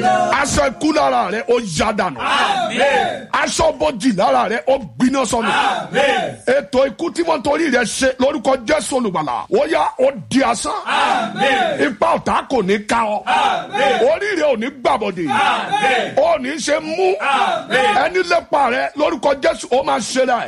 aṣọ ikú lára rẹ ó yá dànù aṣọ bọ́jì lára rẹ ó gbiná sọnù ètò ikú tí wọ́n torí rẹ ṣe lórúkọ jésù olùgbàlà ó yá ó di asán ipa ọ̀tá kò ní ká ọ orí rẹ ò ní gbàbọ̀dè ó ní ṣe mú ẹni lépa rẹ lórúkọ jésù ó máa ṣe rẹ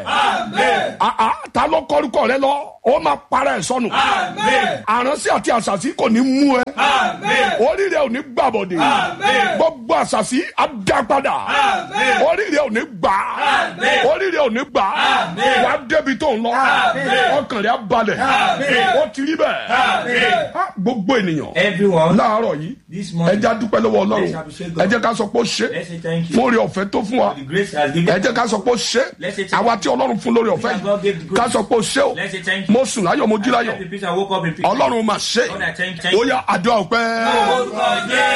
àá ta ló kọrúkọ rẹ lọ ó máa para ẹ sọnù àránsí àti àṣàṣì kò ní mú ẹ orí rẹ ò ní gbàbọ̀dè gbogbo àṣàṣì á dá padà orí rẹ ò ní gbà orí rẹ ò ní gbà wà á débi tó ń lọ ọkàn rẹ á balẹ̀ ó ti rí bẹ́ẹ̀ Ah, gbogbo ènìyàn Everyone, láàárọ̀ yìí this morning, ẹ jẹ́ á dúpẹ́ lọ́wọ́ ọlọ́run Let's appreciate God. ẹ jẹ́ ká sọ pé ó ṣe let's say thank you fún oore ọ̀fẹ́ tó fún wa for the grace he has ẹ given. jẹ́ ká sọ pé ó ṣe Let's say thank àwa tí ọlọ́run fún lórí ọ̀fẹ́ God gave the yìí grace. ká sọ pé ó ṣe o Let's say thank you. mo sùn láyọ̀ mo jí I láyọ̀ slept in peace and woke up in peace. ọlọ́run mà ṣe Lord, I thank- thank ó you. yá àdúrà ọpẹ́. Orúkọ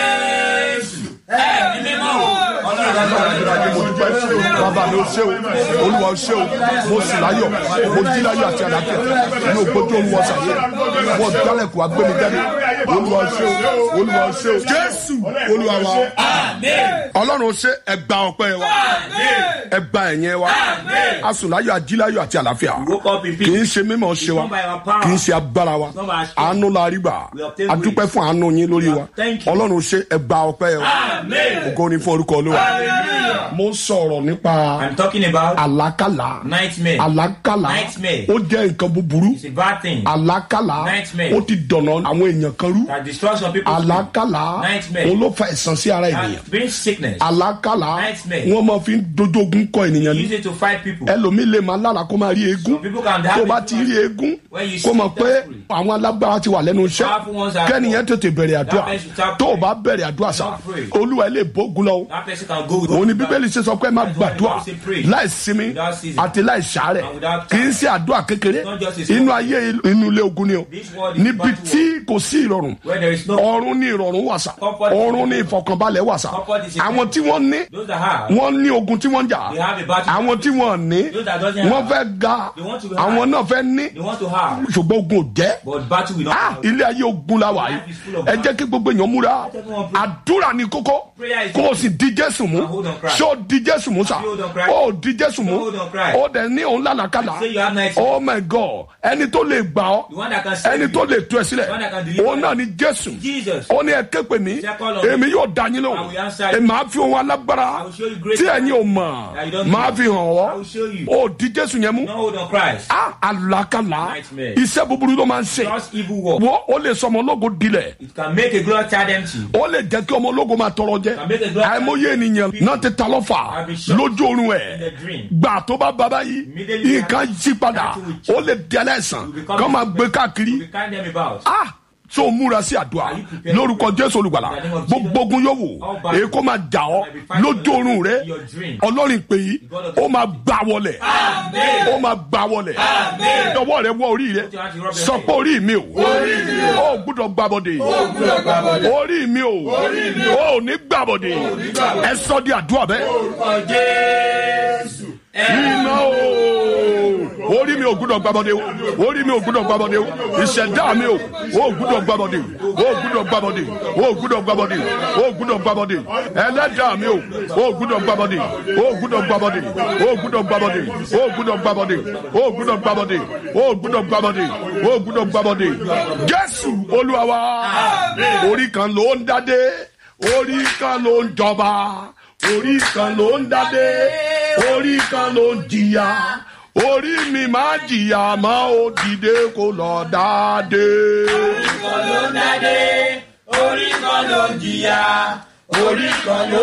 Jésù. Ẹ̀mí mímọ́. Ọlọ́run Ayé mo dúpẹ́ bàbá mi ó ṣe o olúwa ó ṣe o mo sì láyọ̀ mo jí láyọ̀ àti àlàáfíà mi ò gbójú olúwa sàyè mo dálẹ̀kùn agbẹ́mi jáde olúwa ó ṣe o olúwa ó ṣe o jésù olúwa wa ọlọ́run ó ṣe ẹgbà ọpẹ́ wa ẹgbà ẹ̀yẹ wa a sùn láyọ̀ ají láyọ̀ àti àlàáfíà woke up in kì í peace. ṣe mímọ̀ ṣe wa It's not by our power. kì í ṣe agbára wa not by our strength. àánú la rí gbà We obtain a dúpẹ́ fún àánú yín lórí wa Thank you. ọlọ́run ó ṣe ẹgbà ọpẹ́ wa ògo ni fún orúkọ olúwa mo ń sọ̀rọ̀ nípa I'm talking about àlákàlà nightmare. àlákàlà Nightmare. ó jẹ́ nǹkan búburú It's a bad thing àlákàlà Nightmare. ó ti dọ̀nà àwọn èèyàn kan rú that destroys some people's àlákàlà Nightmare. òun ló fa ẹ̀sán sí ara ènìyàn and brings sickness. àlákàlà Nightmare. wọ́n máa fi ń dojogun kọ ènìyàn ní Use it to fight people. ẹlòmíì lè máa lára kó máa rí eégún Some people can have tó it bá ti rí eégún when you kó see mọ̀ pé that àwọn alágbára ti wà lẹ́nu iṣẹ́ Powerful ones are- kẹ́niyẹn tètè bẹ̀rẹ̀ àdúrà That person should tó o bá bẹ̀rẹ̀ àdúrà sá Don't pray. olúwa ilé ìbógun lọ o That person can go with òun ni bíbélì ṣe sọ pé ẹ máa That's why the gbàdúrà Bible say pray. láì sinmi Without ceasing. àti láì sàárẹ̀ And without kì í ṣe àdúrà kékeré Not just a small inú ayé inú ilé ogun ni o This world is níbi battle tí kò sí ìrọ̀rùn where there is no ọ̀run ní ìrọ̀rùn wà sá Comfort is ọ̀run ní in ìfọkànbalẹ̀ wà sá Comfort is in àwọn tí wọ́n ní those that have. wọ́n ní ogun tí wọ́n ń jà They have a battle. àwọn tí wọ́n ní Those that doesn't wọ́n have. fẹ́ ga They want to have. àwọn náà fẹ́ ní They want to have. ṣùgbọ́n ogun ò jẹ́ But battle will not ah have. ilé ayé ogun la wà yìí Life is full of ẹ jẹ́ kí gbogbo èèyàn múra everyone pray. àdúrà ní kókó Prayer is- kó o sì di jésù mú Now hold on Christ. ṣé o di jésù mú sá Now hold on Christ. o di jésù mú Now hold on Christ. o dẹ̀ ní òun lánàkàlà Say you have night. oh my god ẹni tó lè gbà ọ́ The one that can save ẹni you. tó lè tú ẹ sílẹ̀ The one that can deliver òun náà ni jésù Jesus. ó ní ẹ ké pè mí Say, call on me. èmi yóò dá yín I lóhùn will answer you. èmi máa fi ohun alágbára I will show you great tí ẹ̀yin ò mọ̀ that you don't máa know. fi hàn I ọ́ will show you. ó di jésù yẹn mú Don't hold on Christ. ah àlàkàlà Nightmare. iṣẹ́ búburú ló máa ń ṣe Just evil work. wọ́n ó lè sọ ọmọ ológo dilẹ̀ It can make a glorious child empty. ó lè jẹ́ kí ọmọ ológo máa tọrọ jẹ Can make a glorious àìmọye ènìyàn náà ti ta lọ́fà I'll be shocked. lójú oorun In ẹ̀ the dream. gbà tó bá bàbá yìí Immediately nǹkan yí padà That will ó lè di aláìsàn You become kọ́ máa a- gbé káàkiri We kind them about. ah tó o múra sí àdúrà Are you prepared? lórúkọ jésù olùgbàlà In the name of gbogbo ogun yóò wò All back. èyí kó máa jà ọ́ I will fight lójú for oorun rẹ your dream. ọlọ́rin pè yí God of ó máa gbà wọlẹ̀ ó máa gbà wọlẹ̀ ọwọ́ rẹ wọ orí rẹ Put your hand to rub your sọ head. pé orí mi o ó gbúdọ̀ gbàbọ̀dẹ̀ orí mi o ó ní gbàbọ̀dẹ̀ ẹ sọ di àdúrà bẹ́ẹ̀ Orúkọ Jésù. iná o orí mi ò gbúdọ̀ gbàbọ̀dẹ̀ o orí mi ò gbúdọ̀ gbàbọ̀dẹ̀ o ìṣẹ̀dá mi o ó gbúdọ̀ gbàbọ̀dẹ̀ o ó gbúdọ̀ gbàbọ̀dẹ̀ o ó gbúdọ̀ gbàbọ̀dẹ̀ o ó gbúdọ̀ gbàbọ̀dẹ̀ ẹlẹ́dàá mi o ó gbúdọ̀ gbàbọ̀dẹ̀ o ó gbúdọ̀ gbàbọ̀dẹ̀ o ó gbúdọ̀ gbàbọ̀dẹ̀ o ó gbúdọ̀ gbàbọ̀dẹ̀ o ó gbúdọ̀ gbàbọ̀dẹ̀ o ó gbúdọ̀ gbàbọ̀dẹ̀ o ó gbúdọ̀ gbàbọ̀dẹ̀ jésù olúwa wa orí kan ló ń dádé orí kan ló ń jọba orí kan ló ń dádé orí kan ló ń jìyà orí mi máa jìyà máa ó dìde kó lọ dáadé. Orí kan ló ń dádé, orí kan ló ń jìyà, orí kan ló